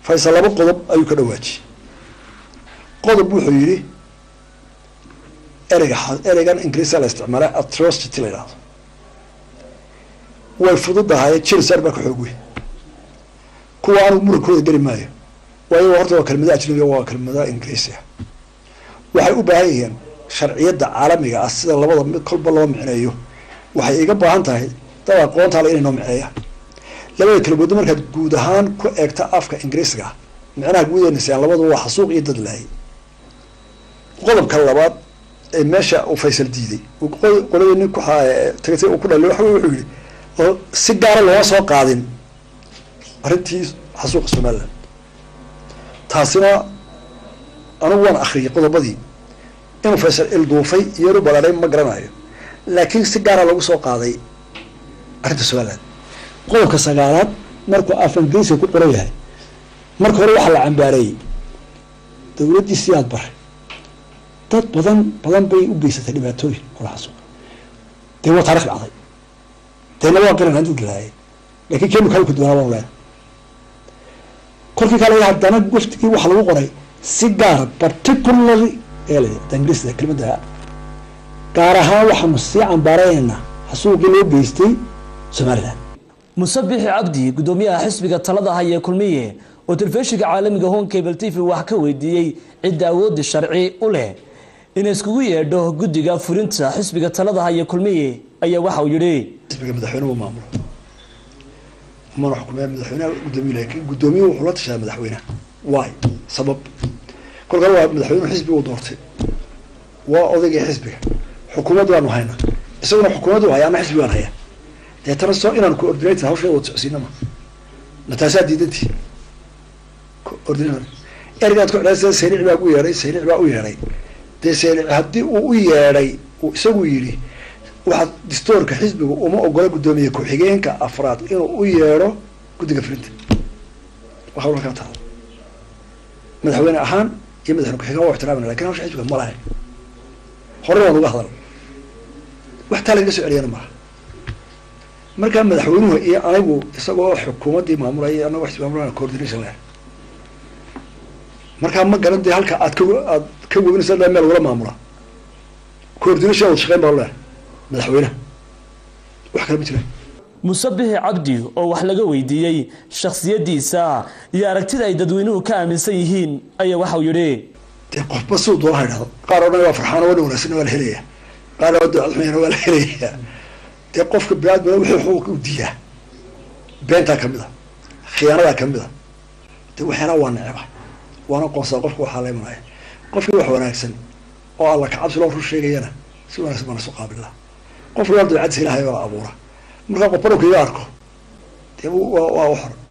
faysal laba qodob ayuu ka dhawaajiyey qodob wuxuu yidhi ereyga ereygan ingiriisa la isticmaala atrocity la yidhahdo way fududahay jilsar baa ka xoog wey kuwa anugu murankooda geli maayo waayo horta waa kelmada ajnabiga waa kelmada ingiriisia waxay u baahan yihiin sharciyadda caalamiga ah sida labada mid kolba loo micneeyo waxay iga baahan tahay dad aqoontaale inay noo micneeyaan labada kelmoodo markaad guud ahaan ku eegta afka ingiriisga micnaha guudeynasaan labadu waa xasuuq iyo dad laayay qodobka labaad ee meesha uu faysal diiday qoladii nin kutagtay uu ku dhaliy waxa wuxuu yihi oo si gaara looma soo qaadin arrintii xasuuqa somaliland taasina anigu waan akriyay qodobadii inuu faysal ilduufay iyoru balaaday ma garanayo laakiin si gaara lagu soo qaaday arrinta somaliland qodobka sagaalaad markuu af ingiriiska ku qoran yahay marka hore waxaa la cambaareeyey dawladdii siyaad bare dad badan badan bay u geysatay dhibaatooyin ola xasuuqa dee waa taarikh dhacday deena waa garan haduu dilaayay lakin keenu kale ku duwanaa banu leena kolkii kale haddana waftigii waxa lagu qoray si gaara particularly el ingiriisda kelmadda gaar ahaan waxaanu sii cambaaraynaynaa xasuuqii loo geystay somaliland musabixi cabdi guddoomiyaha xisbiga talada haya kulmiye oo telefishinka caalamiga home cable t v wax ka weydiiyey cidda awoodda sharci u leh in iskugu yeedho guddiga fulinta xisbiga talada haya kulmiye ayaa waxa uu yihi xisbiga madaxweynuhu maamulo mana xukumee madaxweynaha guddoomiye laakiin guddoomiye wuxuu la tashadaa madaxweynaha waay sabab kolkaa waa madaxweynuhu xisbiga u doortay waa odaygii xisbiga xukuumad baanu haynaa isaguna xukuumaddu haya ama xisbi baan haya deetana soo inaan coordinator hawsheeda wad socsiinama ma taasaa diidantii coordinator ergaad ku xidhaa saynic baa u yeedhay saynic baa u yeedhay dee saynic haddii uu u yeedhay uu isagu yidhi waxaad distoorka xisbiga uma ogola guddoomiye ku-xigeenka afraad inuu u yeedho guddiga fulinta waa hawl halkaa taala madaxweyne ahaan iyo madaxweyne ku-xigeen waa ixtiraamana lakin hawsha xisbiga ma lahayn hore waan uga hadal wax taa lagaga soo celiyana malaha markaa madaxweynuhu iyo anigu isagoo xukuumaddii maamulaya anagoo xisbi maamulana coordination leh markaa ma garan dee halka aad ka aad ka webinaysa meel lagula maamula coordination wad shaqeyn baa leh madaxweynaha wax kale ma jiraan musabixi cabdi oo wax laga weydiiyey shaksiyadiisa iyo aragtida ay dadweynuhu ka aaminsan yihiin ayaa waxau yihi dee qofba siduu doona idhahdo qaar oo dhan waa farxaano wana wanaagsanna waa la helaya qaar oo ducadxumayana waa la helaya dee qofka biniadmina wixii xuquuq u diidaa beentaa kamid a khiyaanadaa kamid a dee waxyaalaha waa neceba waana qoonsaa qofka waxaa la imanaya qofkii wax wanaagsan oo alla kacabsi loo rur sheegayana si wanaagsan baan isu qaabila qofki waa dabcadis ilahay oo la abuura markaa qofba dhowka iga arko dee waa waa u xor